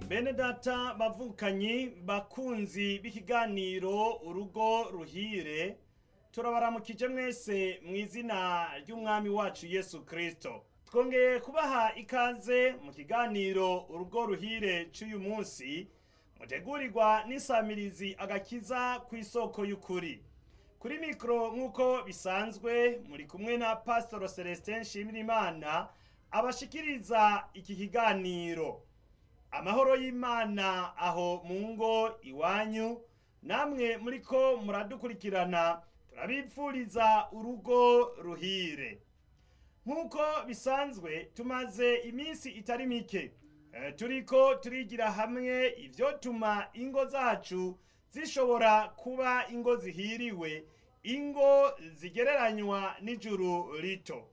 bene data bavukanyi bakunzi b'ikiganiro urugo ruhire turabaramukije mwese mu izina ry'umwami wacu yesu kirisito twongeye kubaha ikaze mu kiganiro urugo ruhire cy'uyu munsi mutegurirwa n'isamirizi agakiza ku isoko y'ukuri kuri mikoro nk'uko bisanzwe muri kumwe na pasitoro celestin nshimirimana abashikiriza iki kiganiro amahoro y'imana aho mu ngo iwanyu namwe muri ko muradukurikirana turabipfuriza urugo ruhire nk'uko bisanzwe tumaze iminsi itari mike eh, turiko turigira hamwe ivyotuma ingo zacu zishobora kuba ingo zihiriwe ingo zigereranywa n'ijuru rito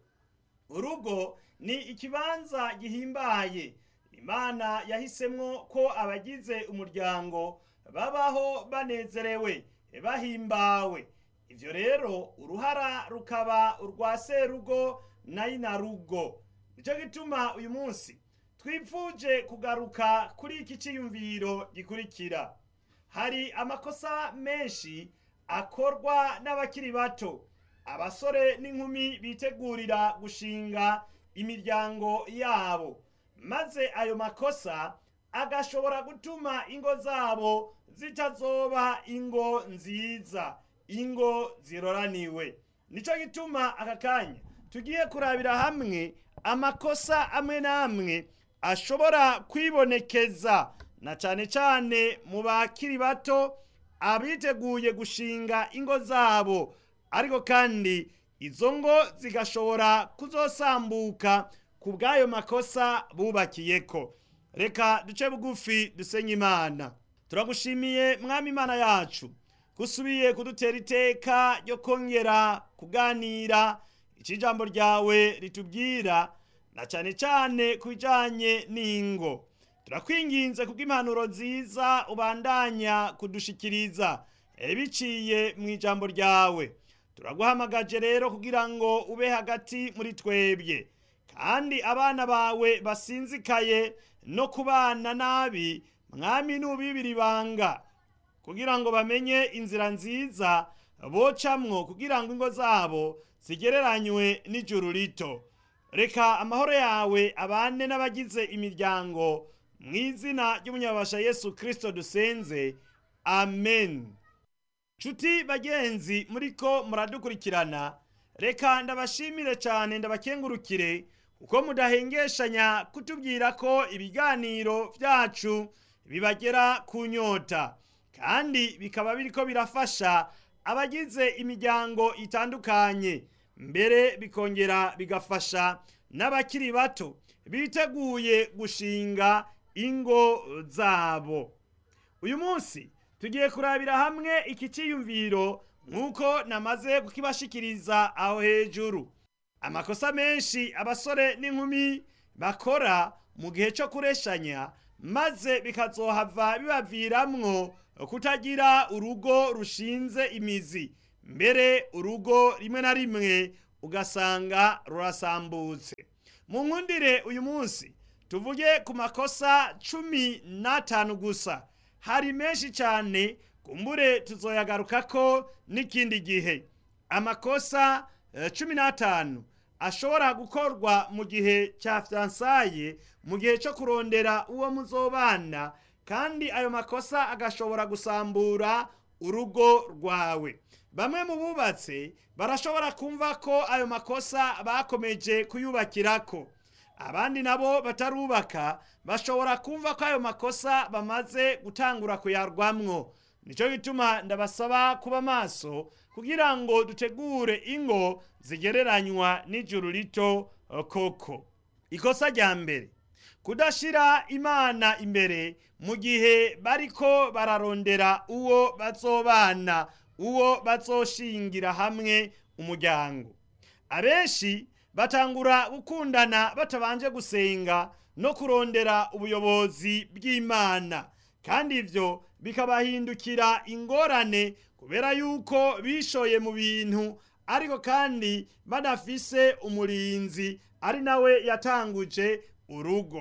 urugo ni ikibanza gihimbaye imana yahisemwo ko abagize umuryango babaho banezerewe bahimbawe ivyo rero uruhara rukaba urwa serugo na inarugo nico gituma uyu munsi twipfuje kugaruka kuri iki ciyumviro gikurikira hari amakosa menshi akorwa n'abakiri bato abasore n'inkumi bitegurira gushinga imiryango yabo maze ayo makosa agashobora gutuma ingo zabo zitazoba ingo nziza ingo ziroraniwe nico gituma aka kanya tugiye kurabira hamwe amakosa amwe n'amwe ashobora kwibonekeza na cane cane mu bakiri bato abiteguye gushinga ingo zabo ariko kandi izo ngo zigashobora kuzosambuka ku bw'ayo makosa bubakiyeko reka duce bugufi dusenye imana turagushimiye mwami imana yacu gusubiye kudutera iteka ryo kongera kuganira icyo ijambo ryawe ritubwira na cyane cyane ku bijyanye n'ingo turakwinginze kubw'impanuro nziza ubandanya kudushikiriza biciye mu ijambo ryawe turaguhamagaje rero kugira ngo ube hagati muri twebwe kandi abana bawe basinzikaye no kubana nabi mwami n'ubibiri ibanga kugira ngo bamenye inzira nziza bocamwo kugira ngo ingo zabo zigereranywe n'ijuru rito reka amahoro yawe abane n'abagize imiryango mu izina ry'umunyabasha yesu kirisito dusenze amen nshuti bagenzi muriko muradukurikirana reka ndabashimire cyane ndabakengurukire kuko mudahengeshanya kutubwira ko ibiganiro byacu bibagera ku nyota kandi bikaba biriko birafasha abagize imiryango itandukanye mbere bikongera bigafasha n'abakiri bato biteguye gushinga ingo zabo uyu munsi tugiye kurabira hamwe iki cyiyumviro nk'uko namaze kukibashikiriza aho hejuru amakosa menshi abasore n'inkumi bakora mu gihe cyo kureshanya maze bikazohava bibaviramwo kutagira urugo rushinze imizi mbere urugo rimwe na rimwe ugasanga rurasambutse mu nkundire uyu munsi tuvuge ku makosa cumi n'atanu gusa hari menshi cyane kumbure tuzoyagarukako n'ikindi gihe amakosa cumi n'atanu ashobora gukorwa mu gihe cya fiyansaye mu gihe cyo kurondera uwo muzobana kandi ayo makosa agashobora gusambura urugo rwawe bamwe mu bubatse barashobora kumva ko ayo makosa bakomeje kuyubakirako abandi nabo batarubaka bashobora kumva ko ayo makosa bamaze gutangura kuyarwamwo nicyo gituma ndabasaba kuba maso kugira ngo dutegure ingo zigereranywa n'ijuru rito koko ikosa rya mbere kudashira imana imbere mu gihe bariko bararondera uwo bazobana uwo bazoshingira hamwe umuryango abenshi batangura gukundana batabanje gusenga no kurondera ubuyobozi bw'imana kandi ivyo bikabahindukira ingorane kubera yuko bishoye mu bintu ariko kandi banafise umurinzi ari nawe yatanguje urugo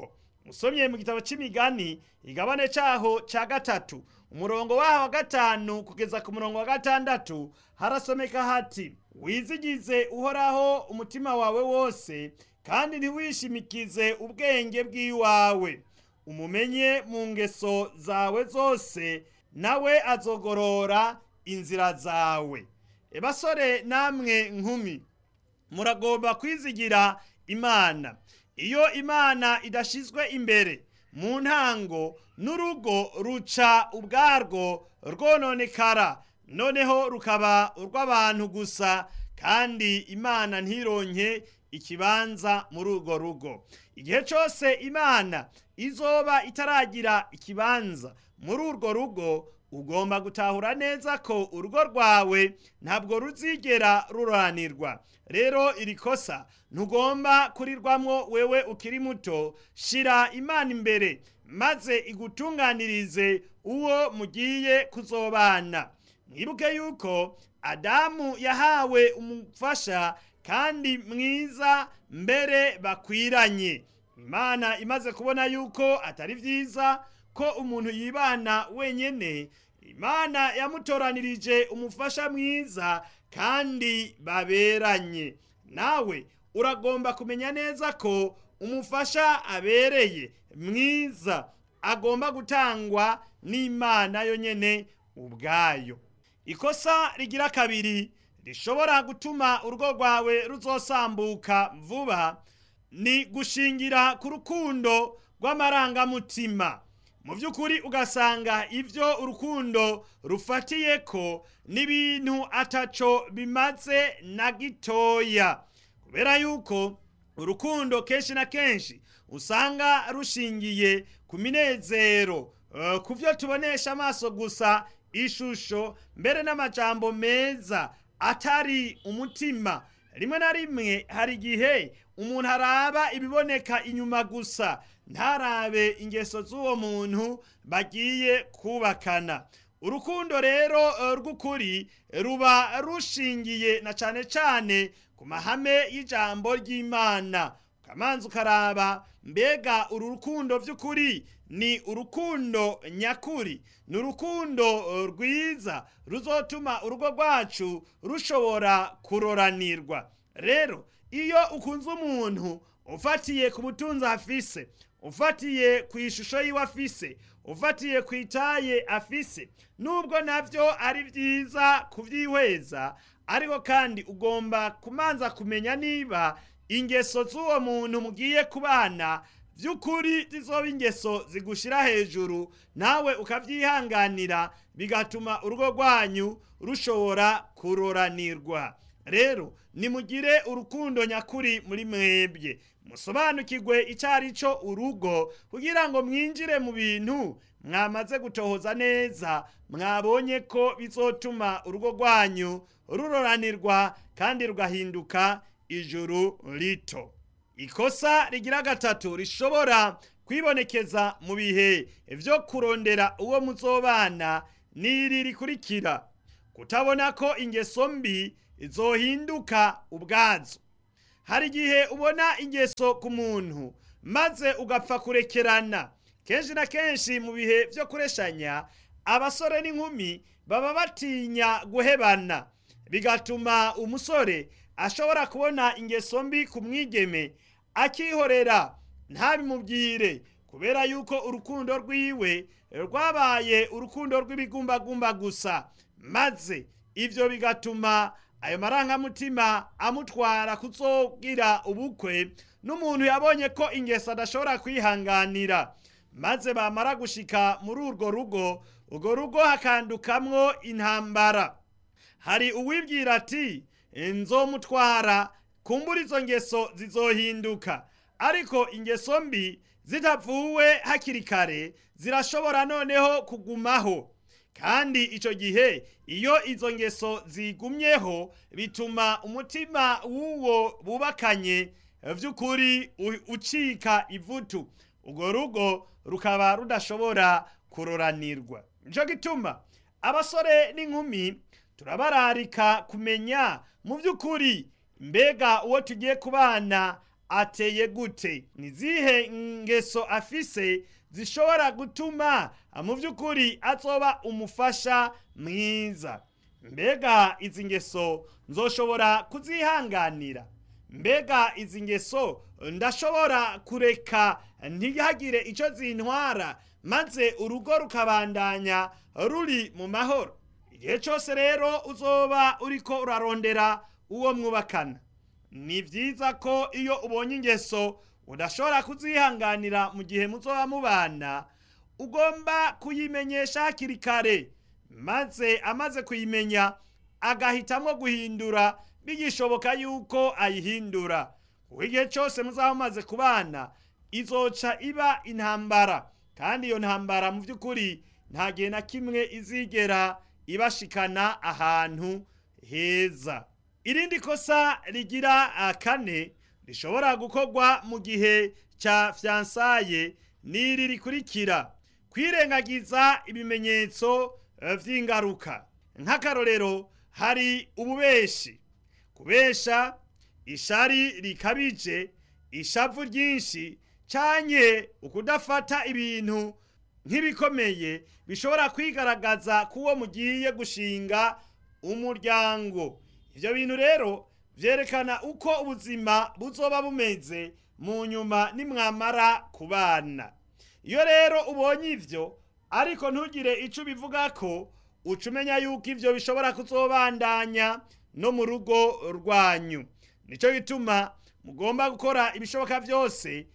usomye mu gitabo c'imigani igabane caho ca gatatu umurongo waho wa gatanu kugeza ku murongo wa gatandatu harasomeka hati wizigize uhoraho umutima wawe wose kandi ntiwishimikize ubwenge bw'iwawe umumenye mu ngeso zawe zose nawe azogorora inzira zawe basore namwe nkumi muragomba kwizigira imana iyo imana idashizwe imbere mu ntango n'urugo ruca ubwarwo rwononekara noneho rukaba urw'abantu gusa kandi imana ntironke ikibanza muri urwo rugo igihe cyose imana izoba itaragira ikibanza muri urwo rugo ugomba gutahura neza ko urugo rwawe ntabwo ruzigera ruranirwa rero iri kosa ntugomba kurirwamwo wewe ukiri muto shira imana imbere maze igutunganirize uwo mugiye kuzobana mwibuke yuko adamu yahawe umufasha kandi mwiza mbere bakwiranye imana imaze kubona yuko atari byiza ko umuntu yibana wenyine imana yamutoranirije umufasha mwiza kandi baberanye nawe uragomba kumenya neza ko umufasha abereye mwiza agomba gutangwa n'imana yonyine ubwayo ikosa rigira kabiri rishobora gutuma urugo rwawe ruzosambuka vuba ni gushingira ku rukundo rw'amarangamutima mu by'ukuri ugasanga ibyo urukundo rufatiye ko n'ibintu ataco bimaze na gitoya kubera yuko urukundo kenshi na kenshi usanga rushingiye ku minezero uh, ku byo tubonesha amaso gusa ishusho mbere n'amajambo meza atari umutima rimwe na rimwe hari igihe umuntu araba ibiboneka inyuma gusa ntarabe ingeso z'uwo muntu bagiye kubakana urukundo rero rw'ukuri ruba rushingiye na cyane cyane ku mahame y'ijambo ry'imana ukamanza ukaraba mbega uru rukundo by'ukuri ni urukundo nyakuri ni urukundo rwiza ruzotuma urugo rwacu rushobora kuroranirwa rero iyo ukunze umuntu ufatiye ku butunzi afise ufatiye ku ishusho yiwe afise ufatiye ku itaye afise nubwo nabyo ari byiza kubyihweza ariko kandi ugomba kumanza kumenya niba ingeso z'uwo muntu mugiye kubana by'ukuri zizoba ingeso zigushira hejuru nawe ukabyihanganira bigatuma urugo rwanyu rushobora kuroranirwa rero nimugire urukundo nyakuri muri mwebwe musobanukirwe icyo ari cyo urugo kugira ngo mwinjire mu bintu mwamaze gutohoza neza mwabonye ko bizotuma urugo rwanyu ruroranirwa kandi rugahinduka ijuru rito ikosa rigira gatatu rishobora kwibonekeza mu bihe byo kurondera uwo muzobana n'iri rikurikira kutabona ko ingeso mbi zohinduka ubwazo hari igihe ubona ingeso ku muntu maze ugapfa kurekerana kenshi na kenshi mu bihe byo kureshanya abasore n'inkumi baba batinya guhebana bigatuma umusore ashobora kubona ingeso mbi ku mwigeme akihorera ntabimubwire kubera yuko urukundo rwiwe rwabaye urukundo rw'ibigumbagumba gusa maze ibyo bigatuma ayo marangamutima amutwara kuzogira ubukwe n'umuntu yabonye ko ingeso adashobora kwihanganira maze bamara gushika muri urwo rugo urwo rugo hakandukamwo intambara hari uwibwira ati nzomutwara kumbura izo ngeso zizohinduka ariko ingeso mbi zitavuwe hakiri kare zirashobora noneho kugumaho kandi icyo gihe iyo izo ngeso zigumyeho bituma umutima w'uwo bubakanye by'ukuri ucika ivutu urwo rugo rukaba rudashobora kuroranirwa nicyo gituma abasore n'inkumi turabararika kumenya mu by'ukuri mbega uwo tugiye kubana ateye gute ni zihe ngeso afise zishobora gutuma mu by'ukuri azoba umufasha mwiza mbega izi ngeso nzoshobora kuzihanganira mbega izi ngeso ndashobora kureka ntihagire icyo zintwara maze urugo rukabandanya ruri mu mahoro igihe cyose rero uzoba uriko urarondera uwo mwubakana ni byiza ko iyo ubonye ingeso udashobora kuzihanganira mu gihe muzoba mubana ugomba kuyimenyesha hakiri kare maze amaze kuyimenya agahitamo guhindura bigishoboka yuko ayihindura kuko igihe cyose muzaba mumaze kubana izoca iba intambara kandi iyo ntambara mu by'ukuri nta gihe na kimwe izigera ibashikana ahantu heza irindi kosa rigira kane rishobora gukorwa mu gihe cya fiyansaye n'iri rikurikira kwirengagiza ibimenyetso by'ingaruka nk'akarorero hari ububeshi kubesha ishari rikabije ishavu ryinshi cyanye ukudafata ibintu nk'ibikomeye bishobora kwigaragaza k'uwo mugiye gushinga umuryango ibyo bintu rero byerekana uko ubuzima buzoba bumeze mu nyuma nimwamara kubana iyo rero ubonye ibyo ariko ntugire icyo ubivuga ko uca umenya yuko ibyo bishobora kuzobandanya no mu rugo rwanyu nicyo gituma mugomba gukora ibishoboka byose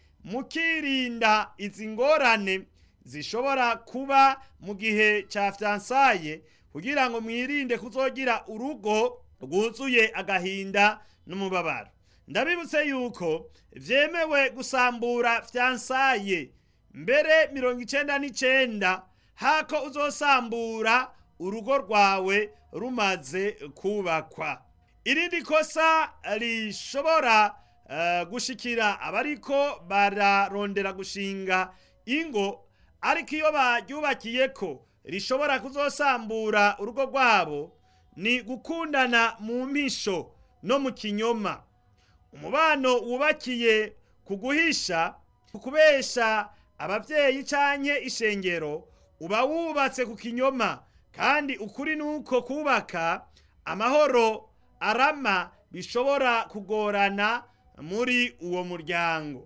mukirinda izi ngorane zishobora kuba mu gihe cya fiyansaye kugira ngo mwirinde kuzogira urugo rwuzuye agahinda n'umubabaro ndabibutse yuko byemewe gusambura fiyansaye mbere mirongo icyenda n'icyenda hako uzosambura urugo rwawe rumaze kubakwa irindi kosa rishobora gushikira abariko bararondera gushinga ingo ariko iyo baryubakiye ko rishobora kuzosambura urugo rwabo ni gukundana mu mpisho no mu kinyoma umubano wubakiye ku guhisha ku kubesha ababyeyi canke ishengero uba wubatse ku kinyoma kandi ukuri nuko kubaka amahoro arama bishobora kugorana muri uwo muryango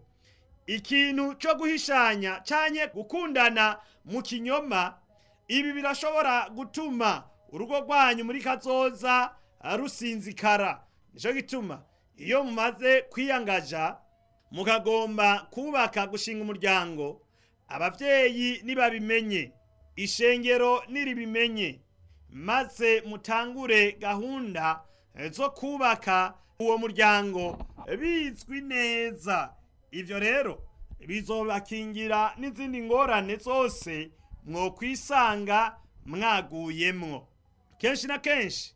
ikintu cyo guhishanya canke gukundana mu kinyoma ibi birashobora gutuma urugo rwanyu muri kazoza rusinzikara nicyo gituma iyo mumaze kwiyangaja mukagomba kubaka gushinga umuryango ababyeyi nibabimenye ishengero niribimenye maze mutangure gahunda zo kubaka uwo muryango bizwi neza ibyo rero bizobakingira n'izindi ngorane zose mwokwisanga mwaguyemwo kenshi na kenshi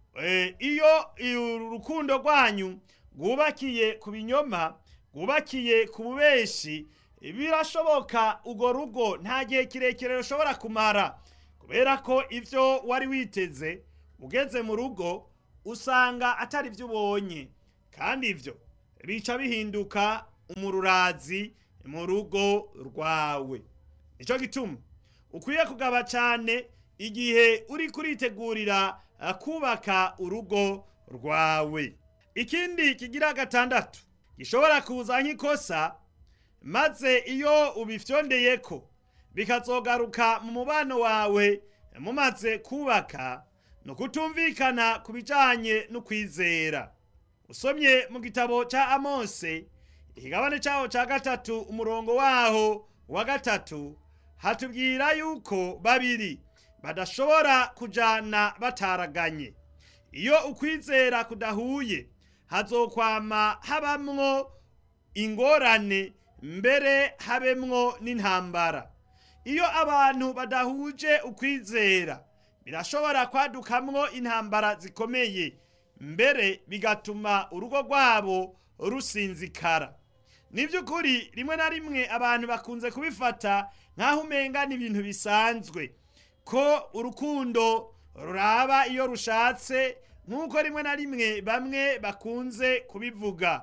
iyo urukundo rwanyu rwubakiye ku binyoma rwubakiye ku bubeshi birashoboka urwo rugo nta gihe kirekire rushobora kumara kubera ko ibyo wari witeze ugeze mu rugo usanga atari byo ubonye kandi ibyo bica bihinduka umururazi mu rugo rwawe nicyo gituma ukwiye kugaba cyane igihe uri kuritegurira kubaka urugo rwawe ikindi kigira gatandatu gishobora kuza nk'ikosa maze iyo ubifyondeye ko bikazogaruka mu mubano wawe mumaze kubaka ni ukutumvikana ku bijyanye no kwizera usomye mu gitabo cya amose ikigabane cyaho cya gatatu umurongo waho wa gatatu hatubwira yuko babiri badashobora kujyana bataraganye iyo ukwizera kudahuye hazokwama habamwo ingorane mbere habemwo n'intambara iyo abantu badahuje ukwizera birashobora kwadukamwo intambara zikomeye mbere bigatuma urugo rwabo rusinzikara ni by'ukuri rimwe na rimwe abantu bakunze kubifata nk'aho umenga ni ibintu bisanzwe ko urukundo ruraba iyo rushatse nk'uko rimwe na rimwe bamwe bakunze kubivuga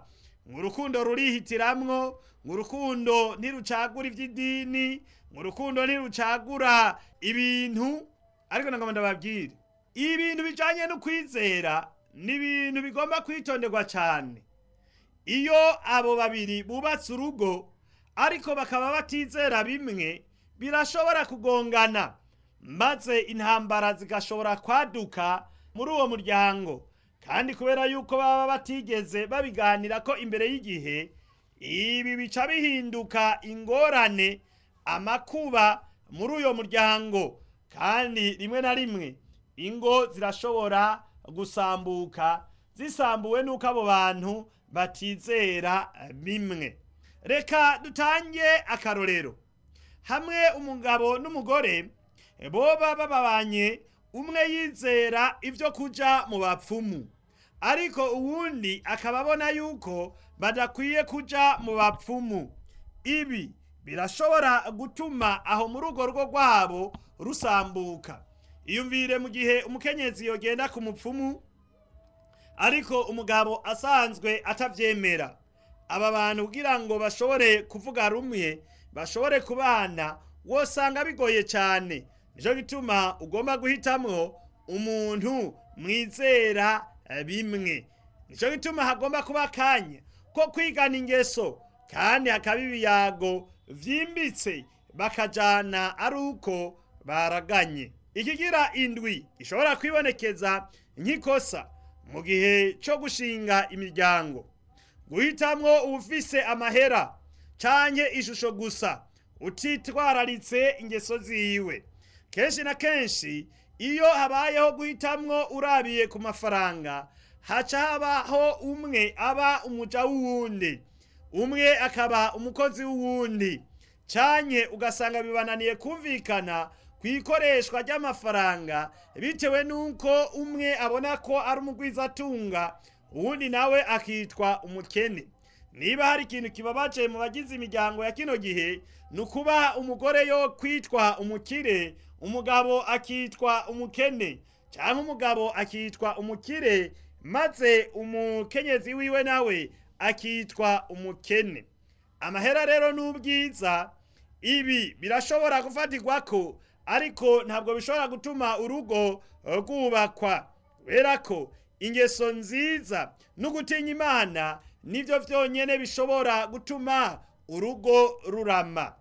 ngo urukundo rurihitiramwo ngo urukundo ntirucagura iby'idini ngo urukundo ntirucagura ibintu ariko nagomba ndababwire ibintu bijanye no kwizera ni ibintu bigomba kwitonderwa cyane iyo abo babiri bubatse urugo ariko bakaba batizera bimwe birashobora kugongana maze intambara zigashobora kwaduka muri uwo muryango kandi kubera yuko baba batigeze babiganira ko imbere y'igihe ibi bica bihinduka ingorane amakuba muri uyo muryango kandi rimwe na rimwe ingo zirashobora gusambuka zisambuwe n'uko abo bantu batizera bimwe reka dutange akarorero hamwe umugabo n'umugore boba bababanye umwe yizera ibyo kuja mu bapfumu ariko uwundi akaba abona yuko badakwiye kuja mu bapfumu ibi birashobora gutuma aho muri urwo rugo rwabo rusambuka iyumvire mu gihe umukenyezi yogenda ku mupfumu ariko umugabo asanzwe atavyemera aba bantu kugira ngo bashobore kuvuga rumwe bashobore kubana wosanga bigoye cyane nico gituma ugomba guhitamwo umuntu mwizera bimwe nico gituma hagomba kuba akanya ko kwigana ingeso kandi hakaba ibiyago vyimbitse bakajana ari uko baraganye ikigira indwi gishobora kwibonekeza nk'ikosa mu gihe cyo gushinga imiryango guhitamwo ubufise amahera canke ishusho gusa utitwararitse ingeso ziwe kenshi na kenshi iyo habayeho guhitamwo urabiye ku mafaranga haca habaho umwe aba umuja w'uwundi umwe akaba umukozi w'uwundi canke ugasanga bibananiye kumvikana ku ikoreshwa ry'amafaranga bitewe n'uko umwe abona ko ari umugwizatunga uwundi nawe akitwa umukene niba hari ikintu kibabaje mu bagize imiryango ya kino gihe ni ukuba umugore yo kwitwa umukire umugabo akitwa umukene cyangwa umugabo akitwa umukire maze umukenyezi wiwe nawe akitwa umukene amahera rero n'ubwiza ibi birashobora gufatirwa ko ariko ntabwo bishobora gutuma urugo rwubakwa kubera ko ingeso nziza no gutinya imana nibyo byonyine bishobora gutuma urugo rurama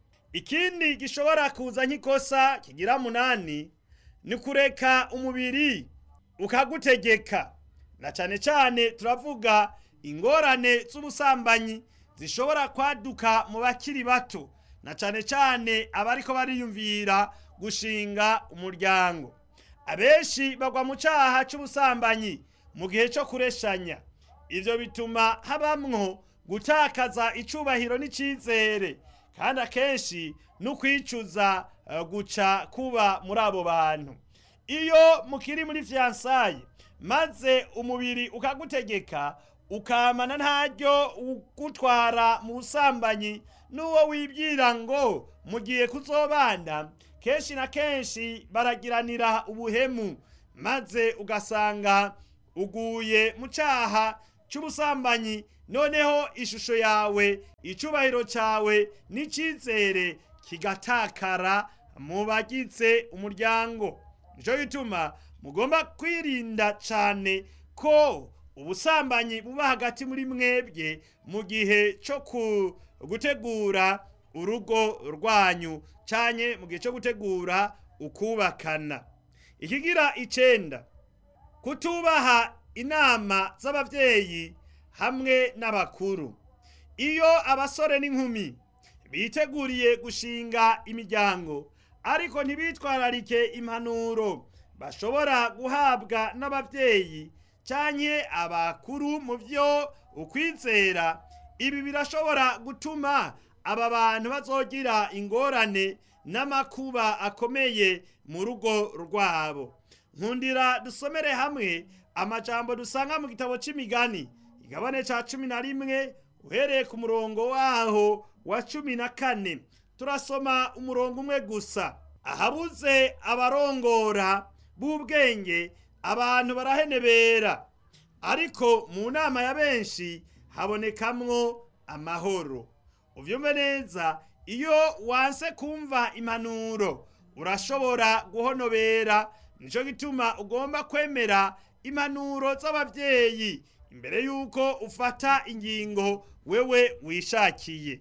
ikindi gishobora kuza nk'ikosa kigira munani ni kureka umubiri ukagutegeka na cyane cyane turavuga ingorane z'ubusambanyi zishobora kwaduka mu bakiri bato na cyane cyane abariko bariyumvira gushinga umuryango abenshi bagwa mu cyaha cy'ubusambanyi mu gihe cyo kureshanya ibyo bituma habamwo gutakaza icubahiro n'icyizere kandi akenshi no kwicuza guca kuba muri abo bantu iyo mukiri muri fiyansaye maze umubiri ukagutegeka ukamana ntaryo ugutwara mu busambanyi n'uwo wibwira ngo mugiye kuzobana kenshi na kenshi baragiranira ubuhemu maze ugasanga uguye mu cyaha cy'ubusambanyi noneho ishusho yawe icubahiro cyawe n'icyizere kigatakara mu bagize umuryango nicyo gituma mugomba kwirinda cyane ko ubusambanyi buba hagati muri mwebwe mu gihe cyo gutegura urugo rwanyu cyane mu gihe cyo gutegura ukubakana ikigira icenda kutubaha inama z'ababyeyi hamwe n'abakuru iyo abasore n'inkumi biteguriye gushinga imiryango ariko ntibitwararike impanuro bashobora guhabwa n'ababyeyi cyane abakuru mu byo ukwizera ibi birashobora gutuma aba bantu bazogira ingorane n'amakuba akomeye mu rugo rwabo nkundira dusomere hamwe amajambo dusanga mu gitabo cy'imigani igabane cya cumi na rimwe uhereye ku murongo waho wa cumi na kane turasoma umurongo umwe gusa ahabuze abarongora b'ubwenge abantu barahenebera ariko mu nama ya benshi habonekamwo amahoro uvyumve neza iyo wanse kumva impanuro urashobora guhonobera nico gituma ugomba kwemera impanuro z'abavyeyi imbere yuko ufata ingingo wewe wishakiye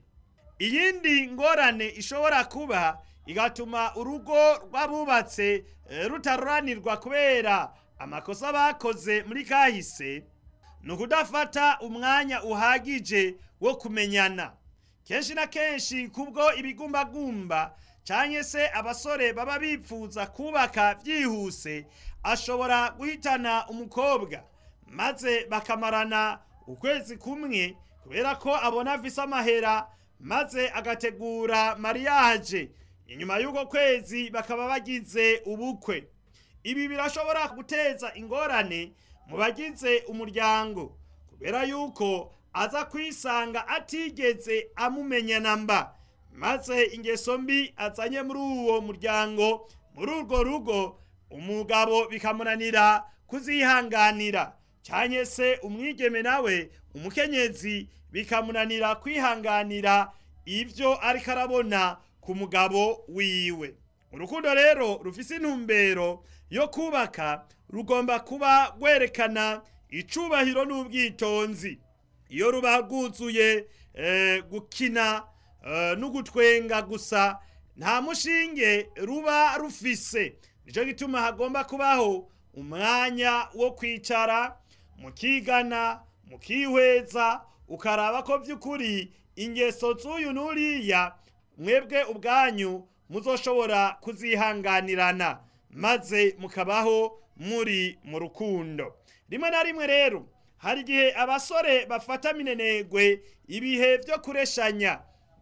iyindi ngorane ishobora kuba igatuma urugo rw'abubatse eh, rutaroranirwa kubera amakosa bakoze muri kahise ni ukudafata umwanya uhagije wo kumenyana kenshi na kenshi kubwo ibigumbagumba canke se abasore baba bipfuza kubaka vyihuse ashobora guhitana umukobwa maze bakamarana ukwezi kumwe kubera ko abona afise amahera maze agategura mariage inyuma y'uko kwezi bakaba bagize ubukwe ibi birashobora guteza ingorane mu bagize umuryango kubera yuko aza kwisanga atigeze amumenya namba maze ingeso mbi azanye muri uwo muryango muri urwo rugo umugabo bikamunanira kuzihanganira cyane se umwigeme nawe umukenyezi bikamunanira kwihanganira ibyo ariko arabona ku mugabo wiwe urukundo rero rufise intumbero yo kubaka rugomba kuba rwerekana icubahiro n'ubwitonzi iyo ruba rwuzuye eh, gukina eh, n'ugutwenga gusa nta mushinge ruba rufise nico gituma hagomba kubaho umwanya wo kwicara mukigana mukihweza ukaraba ko vy'ukuri ingeso z'uyu n'uriya mwebwe ubwanyu muzoshobora kuzihanganirana maze mukabaho muri mu rukundo rimwe na rimwe rero hari igihe abasore bafata minenegwe ibihe vyo kureshanya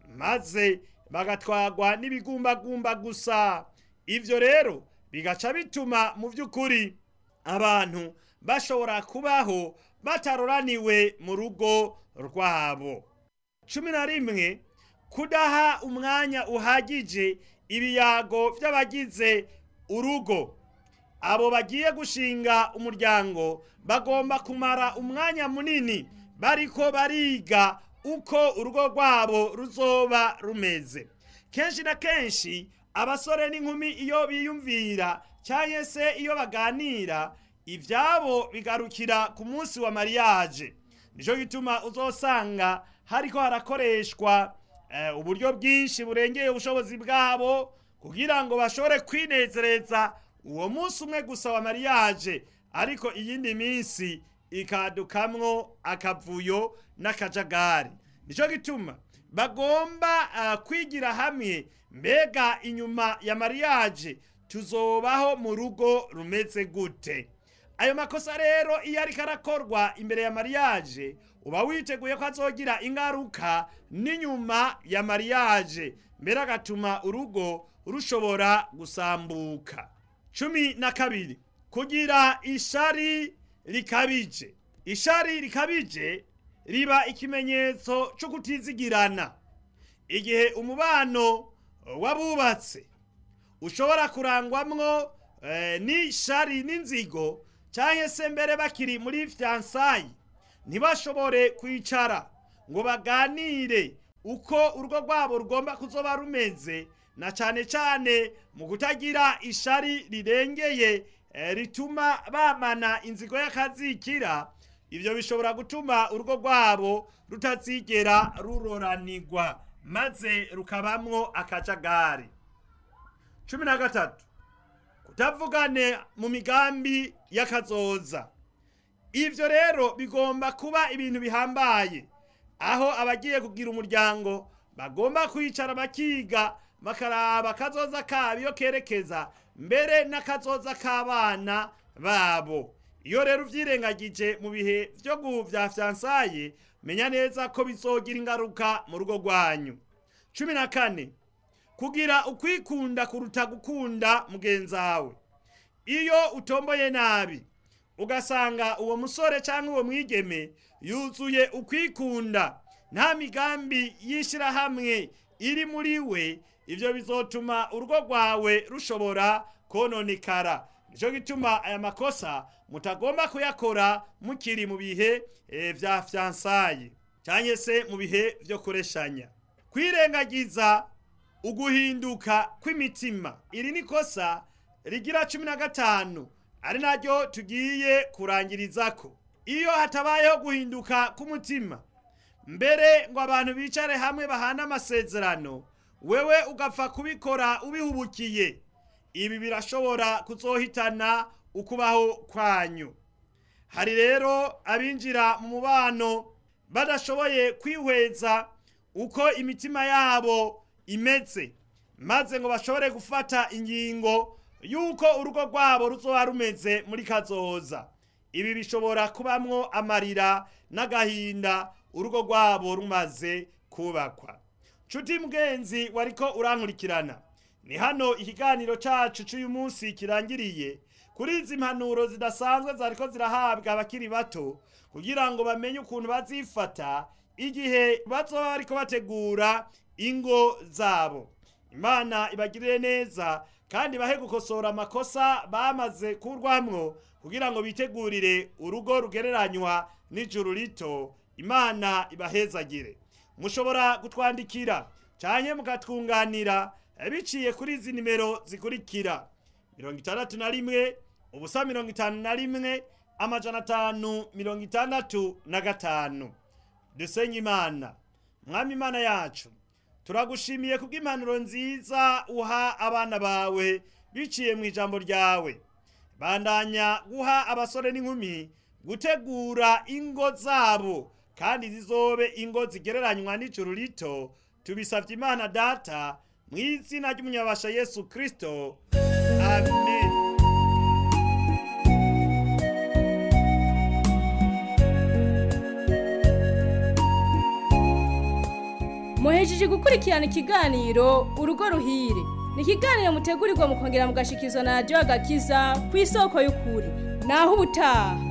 maze bagatwagwa n'ibigumbagumba gusa ivyo rero bigaca bituma mu vy'ukuri abantu bashobora kubaho bataroraniwe mu rugo rwabo cumi na rimwe kudaha umwanya uhagije ibiyago vy'abagize urugo abo bagiye gushinga umuryango bagomba kumara umwanya munini bariko bariga uko urugo rwabo ruzoba rumeze kenshi na kenshi abasore n'inkumi iyo biyumvira cyangwa se iyo baganira ibyabo bigarukira ku munsi wa mariage nicyo gituma uzosanga hariko harakoreshwa eh, uburyo bwinshi burengeye ubushobozi bwabo kugira ngo bashobore kwinezereza uwo munsi umwe gusa wa mariage ariko iyindi minsi ikadukamwo akavuyo n'akajagari nicyo gituma bagomba uh, kwigira hamwe mbega inyuma ya mariage tuzobaho mu rugo rumeze gute ayo makosa rero iyo ariko arakorwa imbere ya mariage uba witeguye ko azogira ingaruka n'inyuma ya mariage mbere agatuma urugo rushobora gusambuka cumi na kabiri kugira ishari rikabije ishari rikabije riba ikimenyetso cyo kutizigirana igihe umubano w'abubatse ushobora kurangwamwo eh, n'ishari n'inzigo cyangwa se mbere bakiri muri fiyansayi ntibashobore kwicara ngo baganire uko urugo rwabo rugomba kuzoba rumeze na cyane cyane mu kutagira ishari rirengeye eh, rituma bamana inzigo y'akazikira ibyo bishobora gutuma urugo rwabo rutazigera ruroranirwa maze rukabamwo akajagari cumi na gatatu kutavugane mu migambi y'akazoza ivyo rero bigomba kuba ibintu bihambaye aho abagiye kugira umuryango bagomba kwicara bakiga bakaraba akazoza kabo iyo kerekeza mbere n'akazoza k'abana babo iyo rero uvyirengagije mu bihe vyo vya fiyansaye menya neza ko bizogira ingaruka mu rugo rwanyu cumi na kane kugira ukwikunda kuruta gukunda mugenzi wawe iyo utomboye nabi ugasanga uwo musore cyangwa uwo mwigeme yuzuye ukwikunda nta migambi y'ishyirahamwe iri muri we ibyo bizotuma urugo rwawe rushobora kononekara nicyo gituma aya makosa mutagomba kuyakora mukiri mu bihe vya fiyansaye cyangwa se mu bihe byo kureshanya kwirengagiza uguhinduka kw'imitima iri ni kosa rigira cumi na gatanu ari naryo tugiye kurangirizako iyo hatabayeho guhinduka k'umutima mbere ngo abantu bicare hamwe bahane amasezerano wewe ugapfa kubikora ubihubukiye ibi birashobora kuzohitana ukubaho kwanyu hari rero abinjira mu mubano badashoboye kwihweza uko imitima yabo imeze maze ngo bashobore gufata ingingo y'uko urugo rwabo ruzoba rumeze muri kazoza ibi bishobora kubamwo amarira n'agahinda urugo rwabo rumaze kubakwa nshuti mugenzi wariko urankurikirana ni hano ikiganiro cacu c'uyu munsi kirangiriye kuri izi mpanuro zidasanzwe zariko zirahabwa abakiri bato kugira ngo bamenye ukuntu bazifata igihe bazoba bariko bategura ingo zabo imana ibagirire neza kandi bahe gukosora amakosa bamaze kurwamwo kugira ngo bitegurire urugo rugereranywa n'ijuru rito imana ibahezagire mushobora kutwandikira canke mukatwunganira biciye kuri izi nimero zikurikira mirongo itandatu na rimwe ubusa mirongo itanu na rimwe amajana atanu mirongo itandatu na gatanu dusenye imana mwami imana yacu turagushimiye kubw'impanuro nziza uha abana bawe biciye mu ijambo ryawe bandanya guha abasore n'inkumi gutegura ingo zabo kandi zizobe ingo zigereranywa n'ijuru rito tubisabye imana data mu izina ry'umunyabasha yesu kirisito amen muhejeje gukurikirana ikiganiro urugo ruhire ni ikiganiro mutegurirwa mukongera mugashikizwa na radiyo agakiza ku isoko y'ukuri naho ubutaha